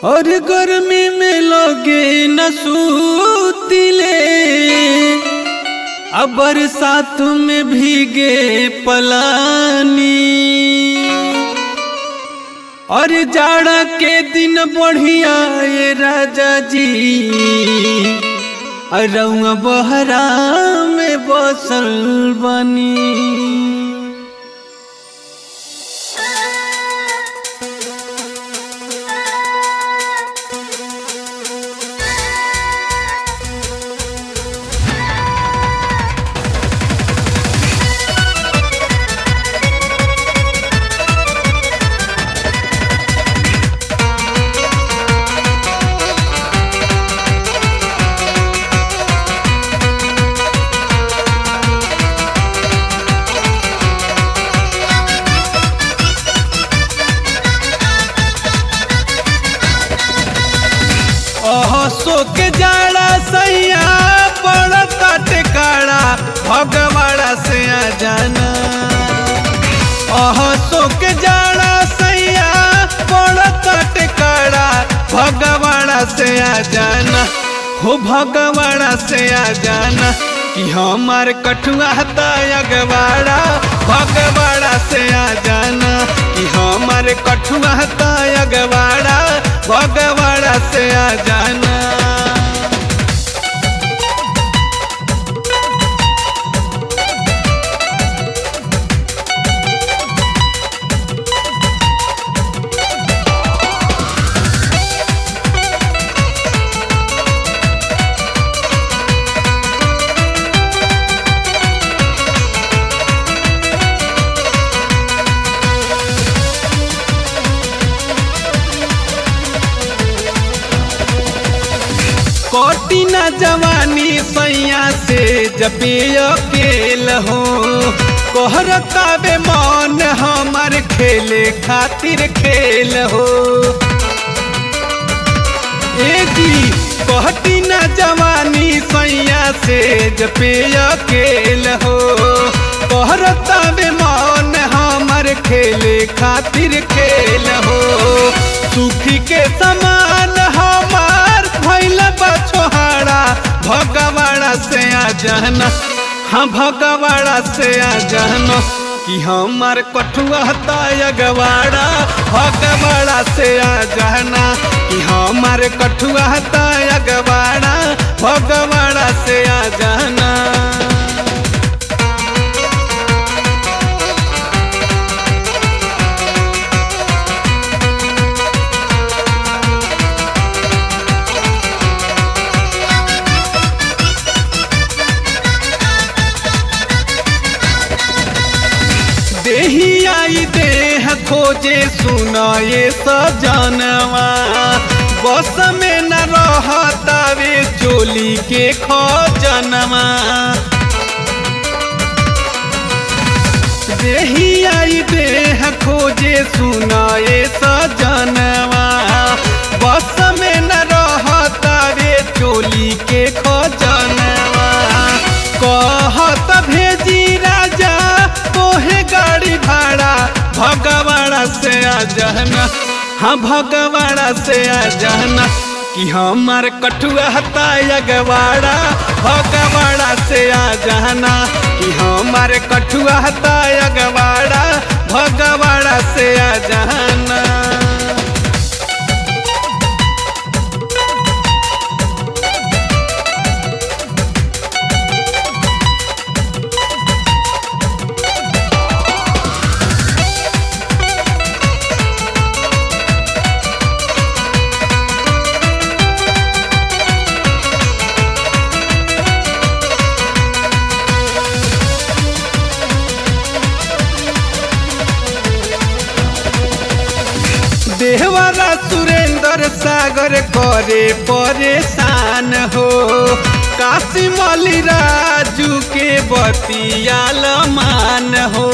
और गर्मी में लोगे न सूतिले अब बरसात में भीगे पलानी और जाड़ा के दिन बढ़िया ये राजा जी रउआ बहरा में बसल बनी ओह सो के जाड़ा सैया पड़ता टिकाड़ा भगवाड़ा से आ जाना ओह सो के जाड़ा सैया पड़ता टिकाड़ा भगवाड़ा से आ जाना हो भगवाड़ा से आ जाना कि हमार कठुआ अगवाड़ा भगवाड़ा से आ जाना कि हमार कठुआ अगवाड़ा भगवाड़ा से आ जाना कोटी न जवानी सैया से जपे अकेल हो कोहरतावे मन हमार खेले खातिर खेल हो ए जी कोहटी न जवानी सैया से जपे अकेल हो कोहरतावे मन हमार खेले खातिर खेल हो सुखी के समान हमार भैल बछोहाड़ा भगवाड़ा से आ जाना हाँ भगवाड़ा से आ जाना कि हमार कठुआ अगवाड़ा भगवाड़ा से आ जाना कि हमार कठुआ अगवाड़ा भगवाड़ा से आ जाना देही आई देह खोजे सुनाए सजनवा बस में न रहतावे चोली के खजनवा देही आई देह खोजे सुनाए सजनवा बस में न रहतावे चोली के खजनवा कहत भेजी राजा तोहे गाड़ी भाड़ा भगवाड़ा से आ जाना हाँ भगवाड़ा से आ जाना कि हमार कठुआ अगवाड़ा भगवाड़ा से आ जाना कि हमार कठुआ अगवाड़ा भगवाड़ा से आ जाना देहवारा सुरेंद्र सागर करे परेशान हो काशी मौली राजू के बतियाल मान हो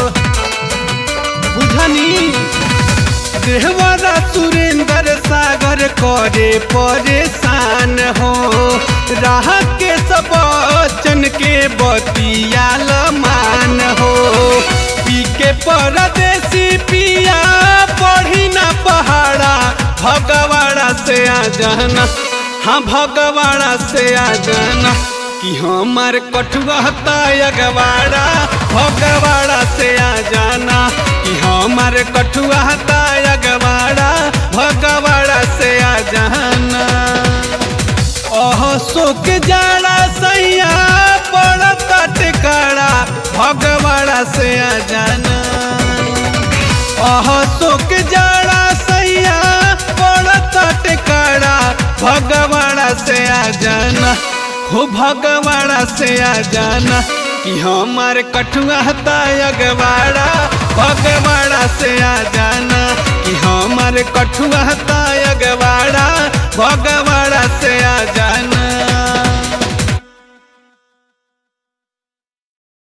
बुझनी देहवारा सुरेंद्र सागर करे परेशान हो राह के सब बचन के बतियाल मान हो पी के परदेसी पिया पढ़ी ना पहाड़ा भगवाड़ा से आ जाना हाँ भगवाड़ा से आ जाना कि हमार कठुआ अगवाड़ा भगवाड़ा से आ जाना कि हमार कठुआ अगवाड़ा भगवाड़ा से आ जाना ओह सुख जाड़ा सैया पड़ता टिकाड़ा भगवाड़ा से आ जाना ओह सुख जाड़ा सैया पड़ता टिकाड़ा भगवाड़ा से आ जाना हो भगवाड़ा से आ जाना कि हमार कठुआ अगवाड़ा भगवाड़ा से आ जाना कि हमार कठुआ अगवाड़ा भगवाड़ा से आ जाना